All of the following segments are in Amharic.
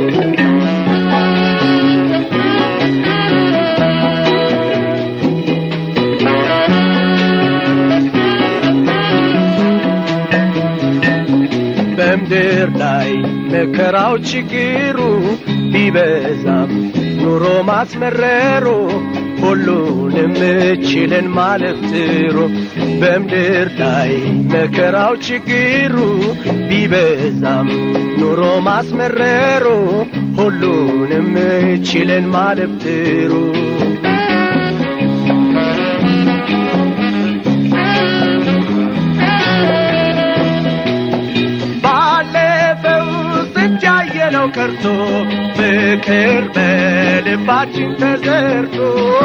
በምድር ላይ መከራው ችግሩ ቢበዛም ኑሮ ማስመረሩ ሁሉንም ችለን ማለፍ ጥሩ በምድር ላይ መከራው ችግሩ ቢበዛም ኑሮ ማስመረሩ ሁሉንም ችለን ማለፍ ጥሩ ባለፈው ስንት ያየነው ቀርቶ ፍቅር በልባችን ተዘርቶ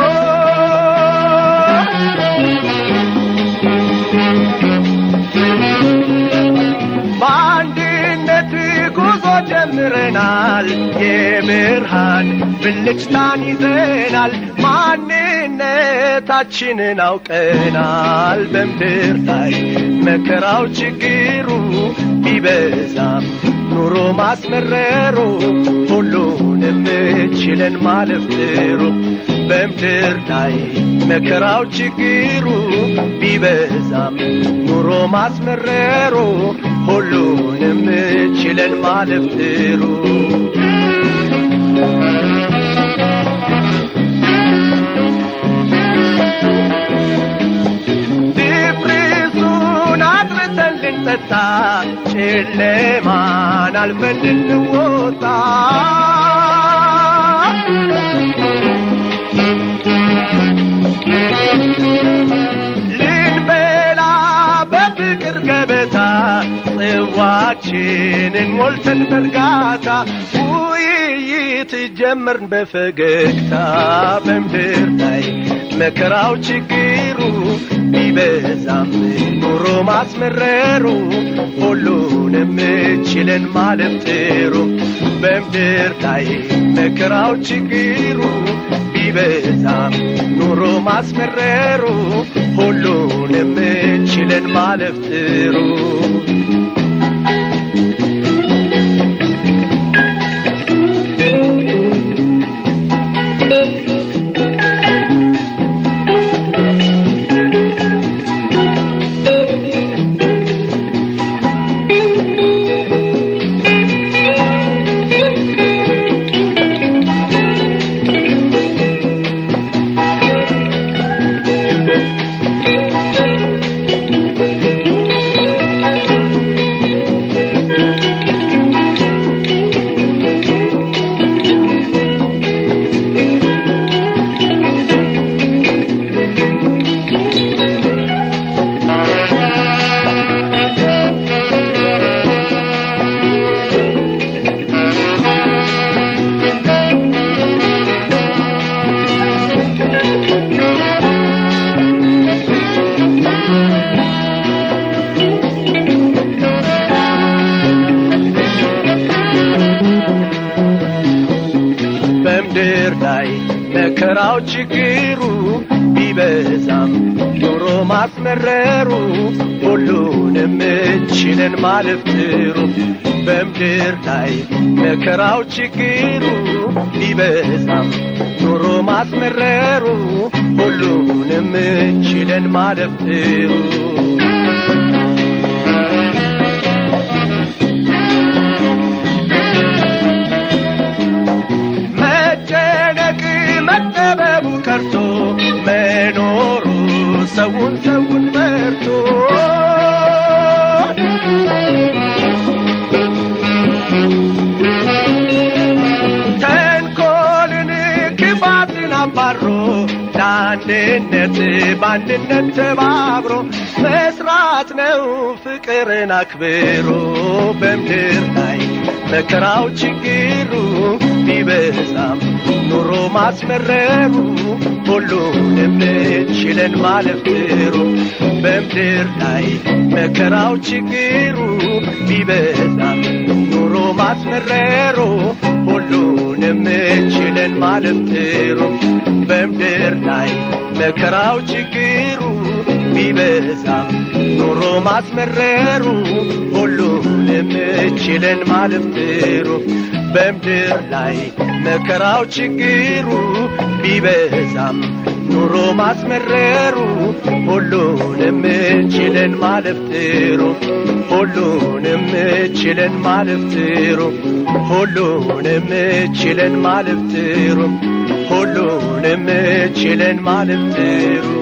በአንድነት ጉዞ ጀምረናል የብርሃን ብልጭታን ይዘናል ማንነታችንን አውቀናል በምድር ላይ መከራው ችግሩ ቢበዛም ኑሮ ማስመረሩ ሁሉንም ችለን ማለፍ ጥሩ በምድር ላይ መከራው ችግሩ ቢበዛም ኑሮ ማስመረሩ ሁሉንም ችለን ማለፍ ጥሩ ድፍርሱን አጥርተን ልንጠጣ ጨለማን አልፈን ልንወጣ ልንበላ በፍቅር ገበታ ጽዋችንን ሞልተን በእርጋታ ውይይት ጀመርን በፈገግታ በምድር ላይ መከራው ችግሩ ቢበዛም ኑሮ ማስመረሩ ሁሉንም ችለን ማለፍ ጥሩ በምድር ላይ መከራው ችግሩ ቢበዛም ኑሮ ማስመረሩ ሁሉንም ችለን ማለፍ ጥሩ በምድር ላይ መከራው ችግሩ ቢበዛም ኑሮ ማስመረሩ ሁሉንም ችለን ማለፍ ጥሩ በምድር ላይ መከራው ችግሩ ቢበዛም ኑሮ ማስመረሩ ሁሉንም ችለን ማለፍ ጥሩ መጨነቅ መጠበቡ ቀርቶ መኖሩ ሰውን ሰውን መርቶ ተንኮልን ክፋትን አባሮ ለአንድነት በአንድነት ተባብሮ መስራት ነው ፍቅርን አክብሮ በምድር ላይ መከራው ችግሩ ቢበዛም ኑሮ ማስመረሩ ሁሉንም ችለን ማለፍ ጥሩ በምድር ላይ መከራው ችግሩ ቢበዛም ኑሮ ማስመረሩ ሁሉንም ችለን ማለፍ ጥሩ በምድር ላይ መከራው ችግሩ ቢበዛም ኑሮ ማስመረሩ ሁሉንም ሁሉንም ችለን ማለፍ ጥሩ በምድር ላይ መከራው ችግሩ ቢበዛም ኑሮ ማስመረሩ ሁሉንም ችለን ማለፍ ጥሩ ሁሉንም ችለን ማለፍ ጥሩ ሁሉንም ችለን ማለፍ ጥሩ ሁሉንም ችለን ማለፍ ጥሩ